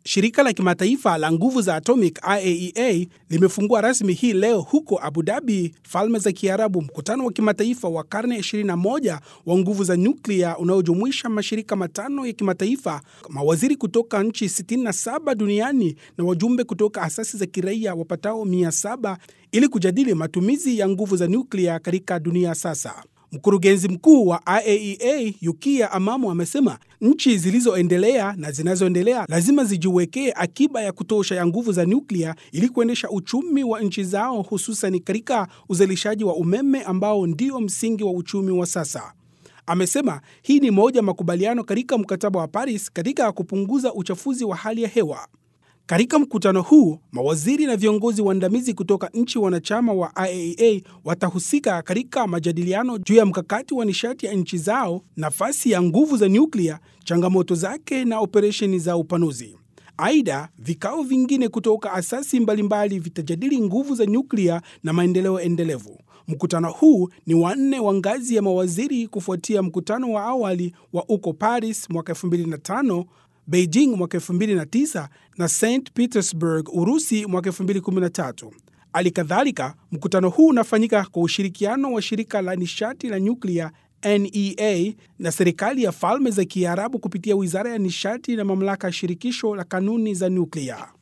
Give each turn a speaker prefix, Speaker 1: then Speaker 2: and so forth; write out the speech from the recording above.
Speaker 1: Shirika la kimataifa la nguvu za atomic IAEA limefungua rasmi hii leo huko Abu Dhabi, Falme za Kiarabu, mkutano wa kimataifa wa karne 21 wa nguvu za nyuklia unaojumuisha mashirika matano ya kimataifa, mawaziri kutoka nchi 67 duniani na wajumbe kutoka asasi za kiraia wapatao 700 ili kujadili matumizi ya nguvu za nyuklia katika dunia sasa. Mkurugenzi mkuu wa IAEA Yukiya Amamo amesema nchi zilizoendelea na zinazoendelea lazima zijiwekee akiba ya kutosha ya nguvu za nyuklia ili kuendesha uchumi wa nchi zao, hususan katika uzalishaji wa umeme ambao ndio msingi wa uchumi wa sasa. Amesema hii ni moja ya makubaliano katika mkataba wa Paris katika kupunguza uchafuzi wa hali ya hewa. Katika mkutano huu mawaziri na viongozi waandamizi kutoka nchi wanachama wa IAEA watahusika katika majadiliano juu ya mkakati wa nishati ya nchi zao, nafasi ya nguvu za nyuklia, changamoto zake na operesheni za upanuzi. Aidha, vikao vingine kutoka asasi mbalimbali vitajadili nguvu za nyuklia na maendeleo endelevu. Mkutano huu ni wa nne wa ngazi ya mawaziri kufuatia mkutano wa awali wa uko Paris mwaka 2005 Beijing mwaka 2009 na St Petersburg, Urusi mwaka 2013. Hali kadhalika, mkutano huu unafanyika kwa ushirikiano wa shirika la nishati la nyuklia NEA na serikali ya Falme za Kiarabu kupitia Wizara ya Nishati na Mamlaka ya Shirikisho la Kanuni za Nyuklia.